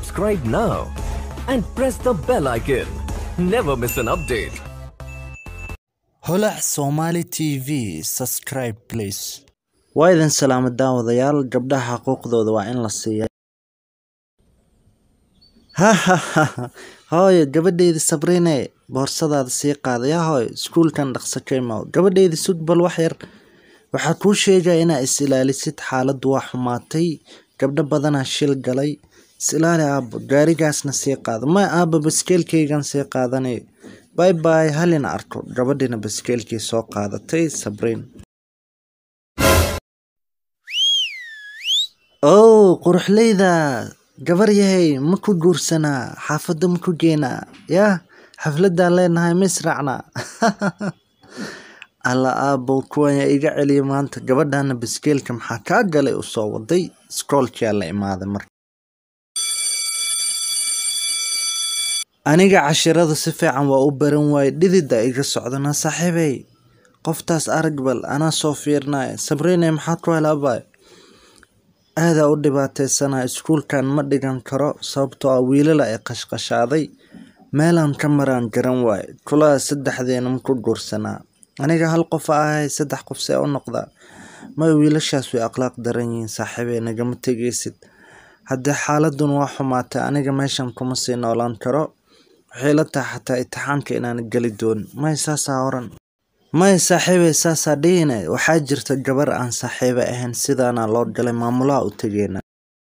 subscribe now and press the bell icon. Never miss an update. holac somali t v subscribe please waa idin salaamo daawadayaal gabdhaha xuquuqdooda waa in la siiya hahaha hooyo gabadheyda sabriine boorsadaada sii qaadaya hooyo iskuulkan dhaqso ka imaw gabadheyda sug bal wax yar waxaa kuu sheegaya inaa is ilaalisid xaaladdu waa xumaatay gabdho badanaa shil galay is ilaali aabo gaarigaasna sii qaado ma aaba baskeelkaygan sii qaadanay bay bay halina arko gabadhina baskeelkii soo qaadatay sabriin ow quruxleyda gabar yahay ma ku guursanaa xaafadda ma ku geenaa yaa xafladaan leenahay ma israacnaa alla aabow kuwan yaa iga celiya maanta gabadhana baskeelka maxaa kaa galay u soo waday iskoolkiyaa la imaaday marka aniga cashirada si fiican waa u baran waaye dhidida iga socdana saaxiibey qoftaas arag bal anaa soo fiirnaya sabriine maxaa ku helaabay aadaa u dhibaateysanaa iskuulkan ma dhigan karo sababtoo ah wiilala ay qashqashaaday meelaan ka maraan garan waaye kulaa saddexdeena ma ku guursanaa aniga hal qof a ahay saddex qof see u noqdaa may wiilashaas way akhlaaq daran yihiin saaxiibey nagama tegeysid haddii xaaladun waa xumaatay aniga meeshan kuma sii noolaan karo waxay la tahay xataa itixaanka inaan geli doonin may saasaa oran may saaxiibey saasaa dhihine waxaa jirta gabar aan saaxiibe ahayn sidaana loo galay maamulaha u tegeena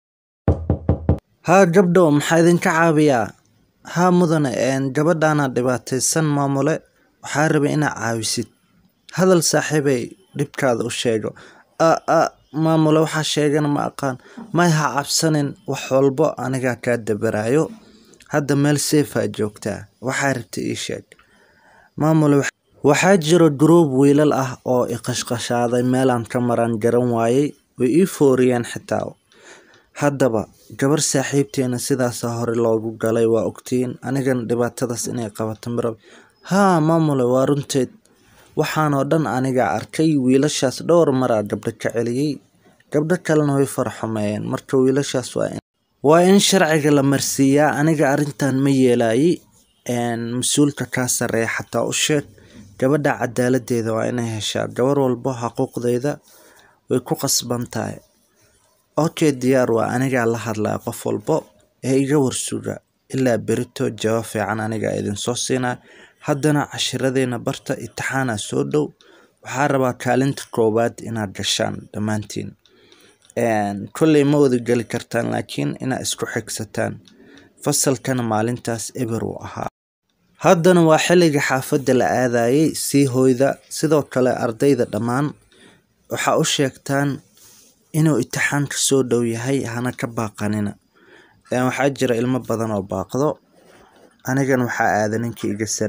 haa gabdho maxaa idinka caawiyaa haa mudane gabadhaana dhibaataysan maamule waxaa rabay inaa caawisid hadal saaxiibey dhibkaada u sheego a a maamule waxaa sheegana ma aqaan may ha cabsanin wax walbo anigaa kaa dabaraayo hadda meel seefaa joogtaa waxaa rabta ii sheeg maamule waxaa jiro gruub wiilal ah oo iqashqashaaday meelaan ka maraan garan waayey way ii fooriyeen xitaa haddaba gabar saaxiibteena sidaasa hore loogu galay waa ogtiin anigana dhibaatadaas inay qabato marab haa maamule waa runteed waxaanoo dhan anigaa arkay wiilashaas dhowr maraa gabdho ka celiyey gabdho kalena way farxumeeyeen marka wiilashaas waa in waa in sharciga la marsiiyaa aniga arrintan ma yeelaayey mas-uulka kaa sarreeya xataa u sheeg gabadha cadaaladeeda waa inay heshaa gabar walbo xaquuqdeeda way ku qasban tahay okay diyaar waa anigaa la hadlaya qof walbo ee iga warsuga ilaa berito jawaab fiican anigaa idinsoo siinaa haddana cashiradeena barta itixaana soo dhow waxaa rabaa kaalinta koowaad inaad gashaan dhammaantiin kolley ma wada geli kartaan laakiin inaad isku xigsataan fasalkana maalintaas eber uu ahaa haddana waa xilliga xaafadda la aadayay sii hoyda sidoo kale ardayda dhammaan waxaa u sheegtaan inuu itixaanka soo dhow yahay hana ka baaqanina waxaa jira ilmo badan oo baaqdo anigana waxaa aada ninka iga sare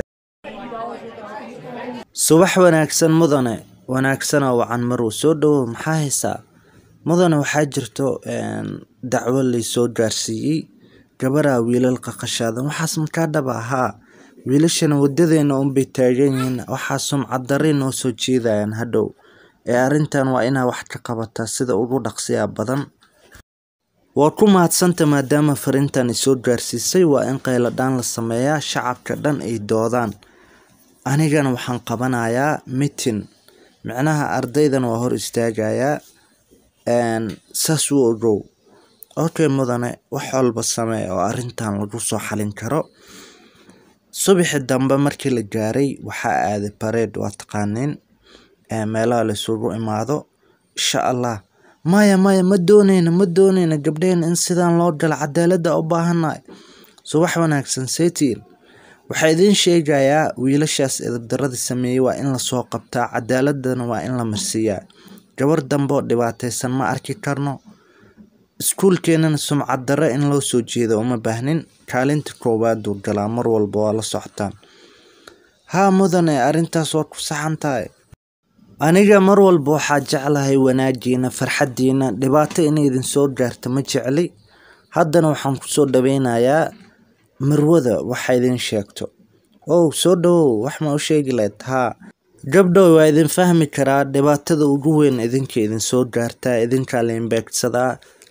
subax wanaagsan mudane wanaagsanoo wacan maruu soo dhowow maxaa haysaa mudane waxaa jirto dacwo laysoo gaarsiiyey gabaraa wiilal qaqashaadan waxaas makaa dhaba haa wiilashana wadadeena unbay taagan yihiin waxaa sumcad darri noo soo jeedayaan hadhow ee arrintan waa inaa wax ka qabataa sida ugu dhaqsiyaa badan waa ku mahadsanta maadaama fariintan isoo gaarsiisay waa in qayladhaan la sameeyaa shacabka dhan ay doodaan anigana waxaan qabanayaa mitin micnaha ardaydan waa hor istaagayaa saas u ogow okay mudane wax walba samee oo arrintan lagu soo xalin karo subaxi dambe markii la gaaray waxaa aaday bareed waa taqaaniin meelaha laisugu imaado insha allah maya maya ma dooneyna ma dooneyna gabdhehena in sidaan loo galo cadaaladda u baahannahay subax wanaagsan setiin waxaa idiin sheegayaa wiilashaas edabdaradii sameeyey waa in lasoo qabtaa cadaaladana waa in la marsiiyaa gabar dambe oo dhibaateysan ma arki karno iskuulkeenana sumcad darre in loo soo jeedo uma baahnin kaalinta koowaaduu galaa mar walba waa la socotaan haa mudane arrintaas waa ku saxan tahay aniga mar walba waxaa jeclahay wanaagiina farxaddiina dhibaato inay idin soo gaarta ma jecli haddana waxaan kusoo dhaweynayaa marwada waxa idin sheegto ow soo dhowow wax ma u sheegi lahayd haa gabdhow waa idin fahmi karaa dhibaatada ugu weyn idinka idin soo gaartaa idinkaa la imbeegsadaa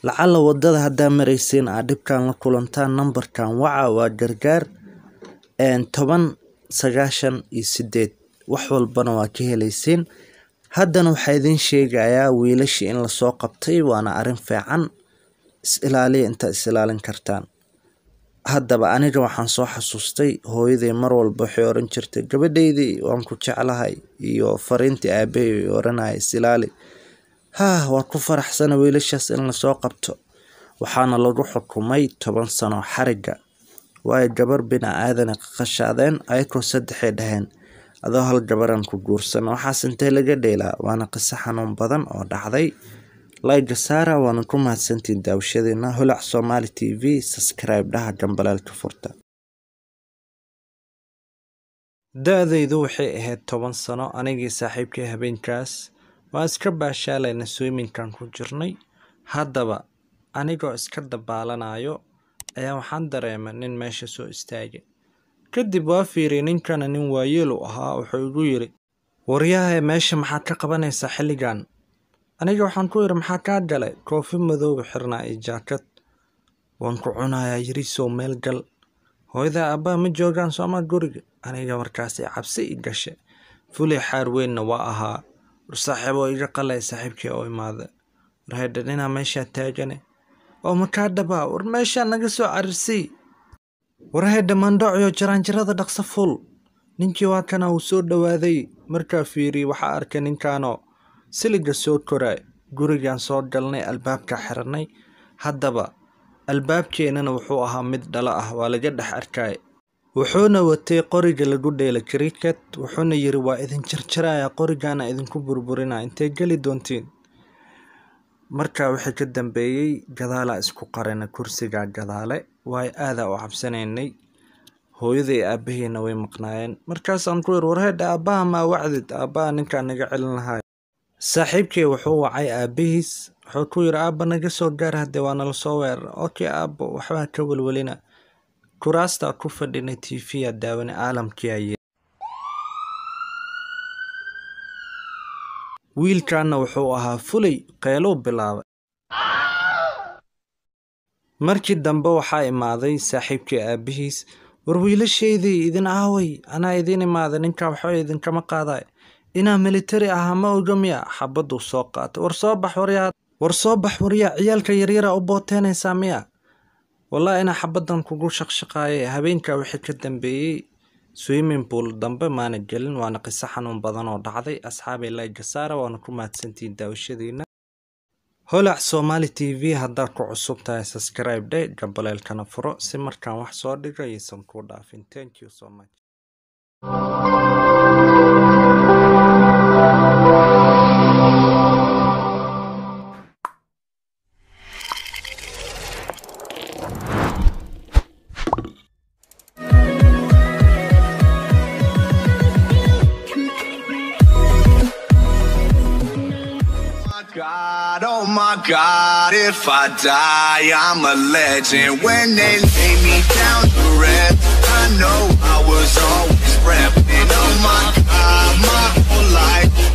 lacala wadada haddaa maraysiin aad dhibkan la kulantaan nambarkan waca waa gargaar toban sagaashan iyo sideed wax walbana waa ka helaysiin haddana waxaa idiin sheegayaa wiilashii in lasoo qabtay waana arrin fiican is ilaaliya intaad is ilaalin kartaan haddaba aniga waxaan soo xasuustay hooyaday mar walba waxay oran jirtay gabadhaydii waan ku jeclahay iyo fariintii aabahay oranaya is ilaali haa waa ku faraxsana wiilashaas in lasoo qabto waxaana lagu xukumay toban sano xariga waayo gabar bini aadana qaqashaadeen ayakoo saddexay dhaheen adoo hal gabaran ku guursana waxaas intee laga dheelaa waana qiso xanuun badan oo dhacday layga saara waana ku mahadsantiin daawashadiina holac somaali t v subscribe dhaha gambaleelka furta da-daydu waxay ahayd toban sano anigii saaxiibkay habeenkaas waan iska baashaalayna swiminkan ku jirnay haddaba anigoo iska dabaalanayo ayaa waxaan dareemay nin meesha soo istaagay kadib waa fiiriyay ninkana nin waayeel u ahaa wuxuu igu yidhi waryahae meesha maxaad ka qabanaysaa xilligan aniga waxaan ku yidhi maxaa kaa galay koofi madooba xirnaa iyo jaakad waan ku cunayaa yirisow meel gal hooyadaa abbaa ma joogaan sooma guriga aniga markaasi cabsi i gashe fuley xaar weynna waa ahaa war saaxiiboo iga qalay saaxiibkii oo imaada war haydha ninaa meeshaa taagane oo makaa dhabaa war meeshaa naga soo carirsii war haydha mandhocyo jaraanjarada dhaqso ful ninkii waa kana uu soo dhowaaday markaa fiiriyey waxaa arkay ninkaanoo siliga soo koraa gurigaan soo galnay albaabka xirannay haddaba albaabkeennana wuxuu ahaa mid dhalo ah waa laga dhex arkay wuxuuna watay qoriga lagu dheela kriket wuxuuna yidhi waa idin jarjaraya qorigaana idinku burburina intay geli doontiin markaa wixii ka dambeeyey gadaalaa isku qarina kursigaa gadaale waay aadaa u cabsanaynay hooyaday aabbahiina way maqnaayeen markaasaan ku yidhi warheedha aabbaha maa wacdid aabbaha ninkaa naga celin lahay saaxiibkii wuxuu wacay aabbihiis wuxuu ku yidhi aabba naga soo gaar haddee waa nala soo weerara okey aabbo waxbaa ka welwelina kuraastaa ku fadhinay tiifiya daawane caalamkii aye wiilkaana wuxuu ahaa fulay qeeluu bilaabay markii dambe waxaa imaaday saaxiibkii aabbihiis war wiilashaydii idin aaway anaa idiin imaada ninkaa waxba idinkama qaaday inaa militari ahaa ma oga miya xabaduu soo qaatay war soo bax waryaa war soo bax waryaa ciyaalka yaryara u booteynaysaa miya wallahi inaa xabaddan kugu shaqshaqaayay habeenkaa wixii ka dambeeyey swimming pool dambe maana gelin waana qiso xanuun badan oo dhacday asxaabay layga saara waana ku mahadsantihiin daawashadiina holac somaali t v haddaad ku cusub tahay subscribe dhe gambaleelkana furo si markaan wax soo dhigo aysan kuu dhaafin thank you so much God, oh my God, if I die, I'm a legend. When they lay me down to rest, I know I was always repping. Oh my God, my whole life